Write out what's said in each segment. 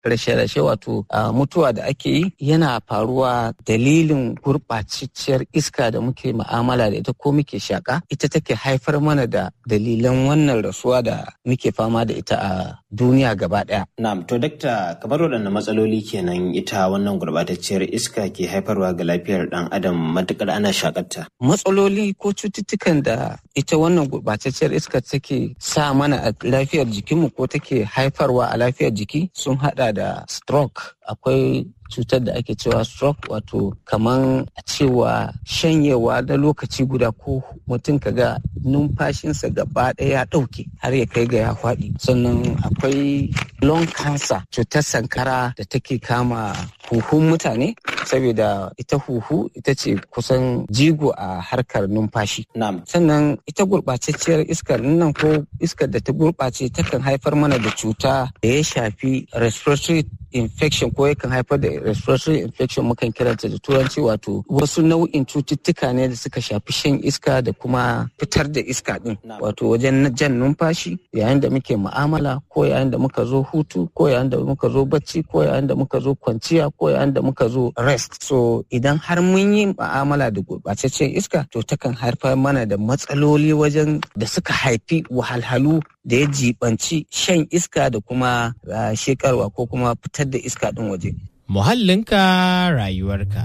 rashe-rashe wato mutuwa da ake yi yana faruwa dalilin gurɓacecciyar iska da muke ma'amala da ita ko muke shaƙa ita take haifar mana da dalilan wannan rasuwa da muke fama da ita a duniya gaba ɗaya. Na'am to dakta kamar waɗanne matsaloli kenan ita wannan gurɓatacciyar iska ke haifarwa ga lafiyar ɗan adam matuƙar ana shaƙarta. Matsaloli ko cututtukan da ita wannan gurɓatacciyar iska take sa mana a lafiyar jikinmu ko take haifarwa a lafiyar jiki sun haɗa da stroke akwai cutar da ake cewa stroke wato kaman a cewa shanyewa na lokaci guda ko mutum kaga numfashinsa gaba ɗaya ya ɗauke har ya kai ga ya faɗi sannan akwai lung cancer cutar sankara da take kama huhun mutane saboda ita huhu ita ce kusan jigo a harkar numfashi sannan ita gurɓatacciyar iskar nan ko iskar da ta gurɓace takan haifar mana da cuta da ya shafi respiratory infection ko yakan haifar da respiratory infection mukan kiranta da turanci wato wasu nau'in cututtuka ne da suka shafi shan iska da kuma fitar da iska din wato wajen jan numfashi yayin da muke mu'amala ko yayin da muka zo hutu ko yayin da muka zo bacci ko yayin da muka zo kwanciya ko yayin da muka zo rest so idan har mun yi mu'amala da gurɓataccen iska to takan haifar mana da matsaloli wajen da suka haifi wahalhalu da ya jibanci shan iska da kuma shekarwa ko kuma fitar da iska ɗin waje. Muhallinka rayuwarka.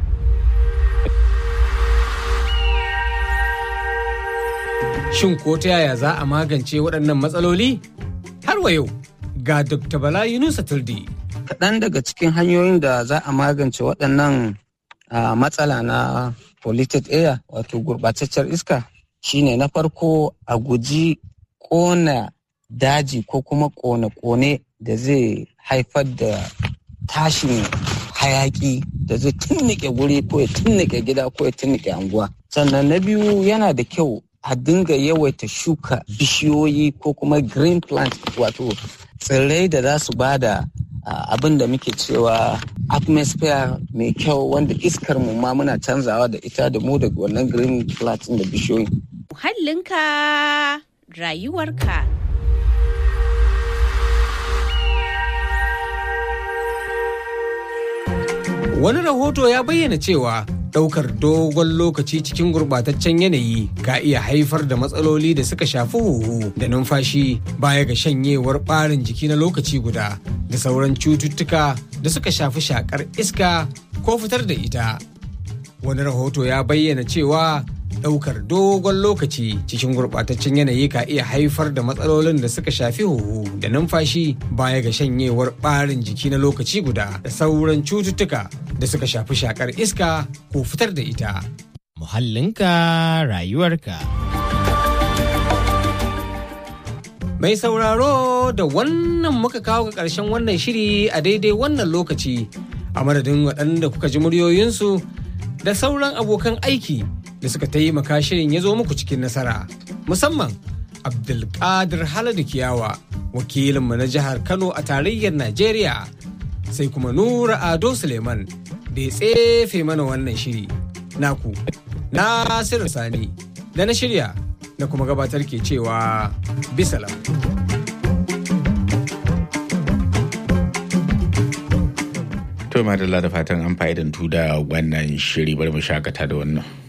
Shin ko ta yaya za a magance waɗannan matsaloli? Har wa yau ga Dr. Bala Yunusa Tuldi. Kaɗan daga cikin hanyoyin da za a magance waɗannan matsala na polluted air wato gurɓataccen iska shine na farko a guji ƙona daji ko kuma ƙone-ƙone da zai haifar da tashin hayaki da zai tunnike guri ko ya tunnike gida ko ya tunnike anguwa sannan na biyu yana da kyau a dinga yawaita shuka bishiyoyi ko kuma green plant wato tsirrai da za su ba da abin da muke cewa atmosphere mai kyau wanda iskar mu ma muna canzawa da ita da mu da wannan green plant da bishiyoyi. Muhallinka rayuwarka. Wani rahoto ya bayyana cewa ɗaukar dogon lokaci cikin gurɓataccen yanayi ka iya haifar da matsaloli da suka shafi huhu da numfashi baya ga shanyewar ɓarin jiki na lokaci guda da sauran cututtuka da suka shafi shakar iska ko fitar da ita. Wani rahoto ya bayyana cewa ɗaukar dogon lokaci cikin gurɓataccen yanayi ka iya haifar da matsalolin da suka shafi huhu da numfashi baya ga shanyewar ɓarin jiki na lokaci guda da sauran cututtuka da suka shafi shakar iska ko fitar da ita. Muhallinka rayuwarka. Mai sauraro da wannan muka kawo ga ƙarshen wannan shiri a daidai wannan lokaci a madadin waɗanda kuka ji muryoyinsu da sauran abokan aiki da suka taimaka shirin ya zo muku cikin nasara musamman abdulkadir haladu kiyawa wakilinmu na jihar kano a tarayyar najeriya sai kuma nura ado suleiman da ya tsefe mana wannan shiri naku nasiru sani da na shirya na kuma gabatar ke cewa bisalam to madalla da fatan an fa'idantu da wannan shiri bari mu shakata da wannan